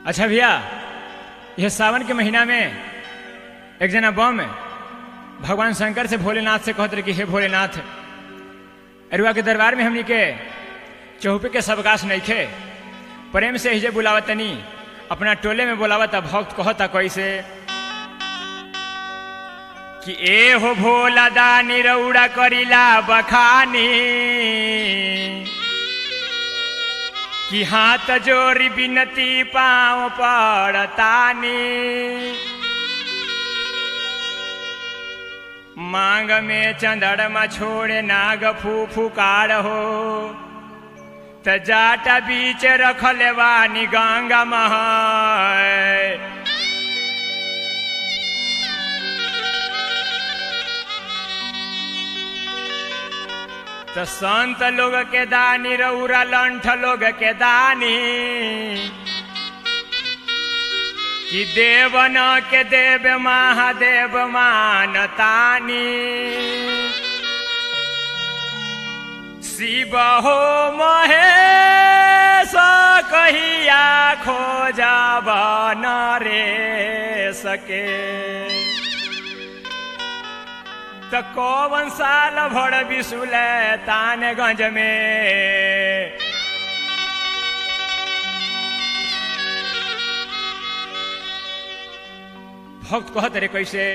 अच्छा भैया यह सावन के महीना में एक जना बम भगवान शंकर से भोलेनाथ से कहते रहे कि हे भोलेनाथ अरुआ के दरबार में हमनी के चौपे के सबकाश नइखे प्रेम से हिजे बुलावतनी अपना टोले में बुलावता भक्त कहता कैसे कि ए हो भोला दानी रौड़ा करिला बखानी कि हाथ जोरी बिनती पाँव पड़तानी मांग में चंदड़मा छोड़े नाग फू फुकार हो त जाटा बीच रखले वानी गंगा मह तो संत लोग के दानी रौरा लंठ लोग के दानी कि देवन के देव महादेव मानतानी शिव हो महेश कहिया खोजब न रे सके त कौन साल भर बिसुल तानगंज में भक्त कहत रे कैसे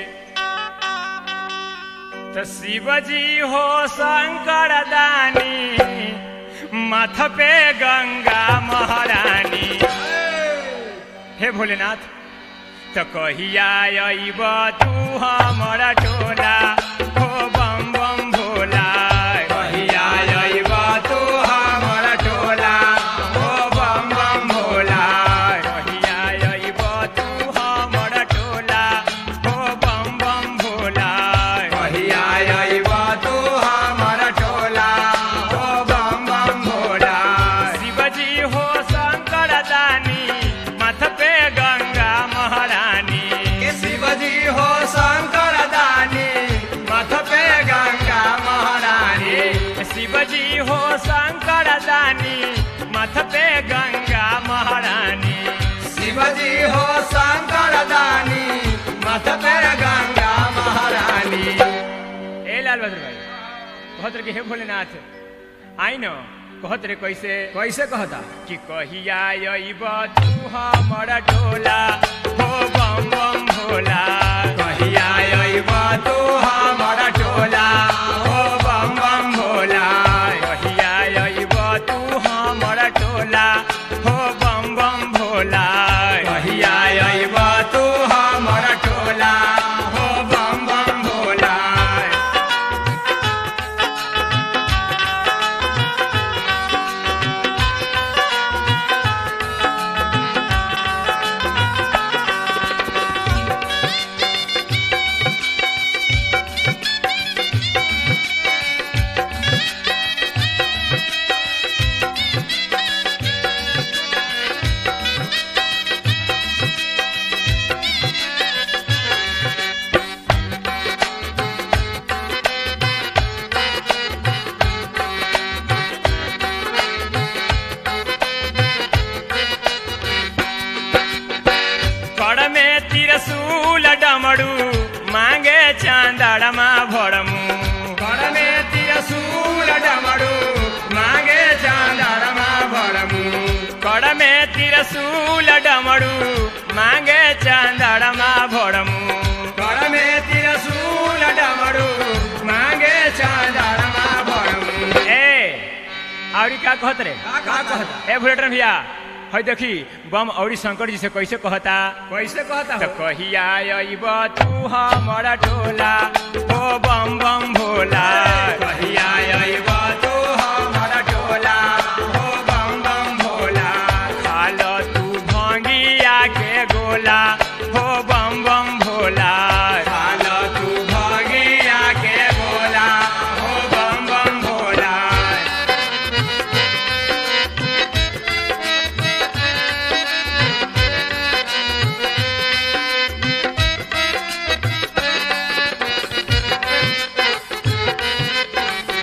त शिवजी हो शंकर दानी माथ पे गंगा महारानी हे भोलेनाथ त कहिया अइब तू हमर टोला हो बम बम भोला कहिया अइब तू हमर टोला हो बम बम भोला कहिया अइब तू हमर टोला हो बम बम भोला कहिया अइब तू हमर टोला हो बम बम भोला शिवजी हो शंकर दानी माथ पे गंगा महारानी के शिवजी हो शंकर दानी मथ पे गंगा महारानी शिवजी हो शंकर दानी मथ पे गंगा महारानी शिवजी हो शंकर दानी मथ पे गंगा महारानी ए लाल बहादुर भाई कहत रे कि हे भोलेनाथ आई न कहत रे कैसे कैसे कहता कि कहिया अइब तू हमर टोला हो बम बम भोला कहिया अइब तू हमर टोला हो बम बम भोला कहिया अइब तू हमर टोला हो बम बम भोला कहिया अइब तू हमर टोला हो बम बम भोला कड़ में तिरसूल डमरू मांगे चांदड़मा भरमू कर में तिरसूल डमरू मांगे चांदरमा भरमू कड़ में तिरसूल डमरू मांगे चांदड़मा भरमू कर में तिरसूल डमरू मांगे चांदरमा भरमू ए और का कहत रे का का कहता ए भुलेटर भैया है देखी बम औरी शंकर जी से कैसे कहता कैसे कहता त हो कहिया अइब तू हमर टोला ओ बम बम भोला कहिया अइब तू हमर टोला हो बम बम भोला खाल तू भंगिया के गोला हो बम बम भोला खाल तू भगिया के बोला हो बम बम भोला ए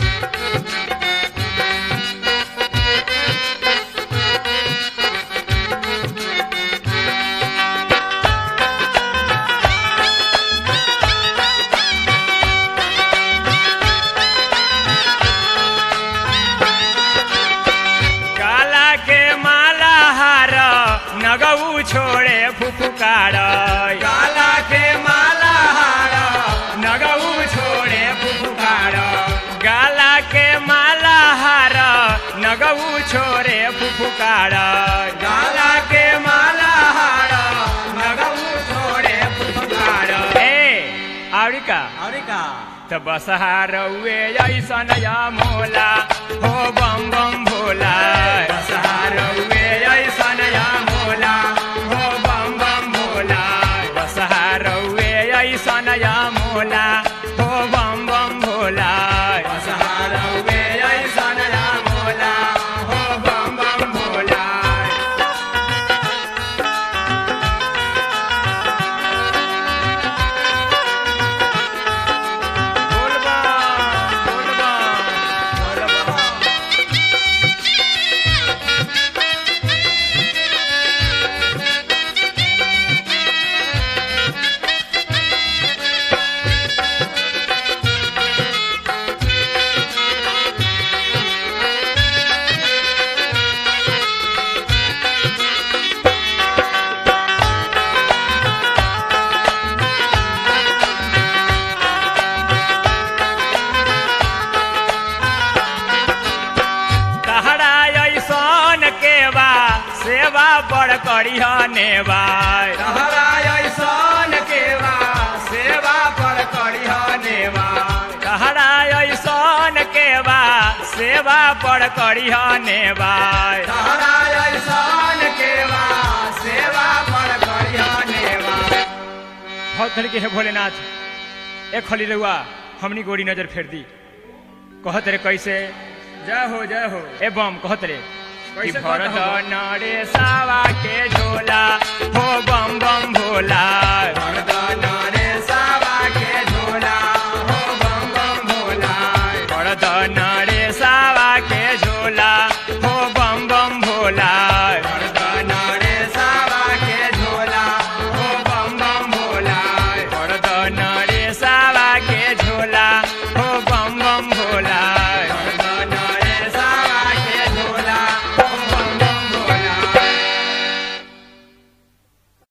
छोड़े फुफुकार गाला के माला हार नगऊ छोड़े फुफुकार गाला के माला हार नगऊ छोड़े फुफुकार गाला के माला हार नगऊ छोड़े फुफुकार ए आवड़ी का और का त बसहारौए ऐसन या मोला हो बम बम भोला बसहारौए ऐसन या मोला हो बम बम भोला बसहारौए ऐसन या मोला हो बम बम भोला बसहारौए ऐसन या मोला हो बम बम भोला बोल बम बोल बम बोल बम तहरा ऐसन के बा सेवा बड़ करिह नेबा तहरा ऐसन केवा सेवा पर करिह नेवा तहरा ऐसन के बा सेवा बड़ करिह नेबा तहरा ऐसन केवा सेवा पर करिह नेवा बहुत धड़ के है भोलेनाथ एक खली रहुआ हमनी गोरी नजर फेर दी कहत रे कैसे जय हो जय हो ए बम कहत रे कि कैसे भरत कहत हो? नरे सावा के झोला हो बम बम भोला मर्दन रे सावा के झोला हो बम बम भोला भरत नरे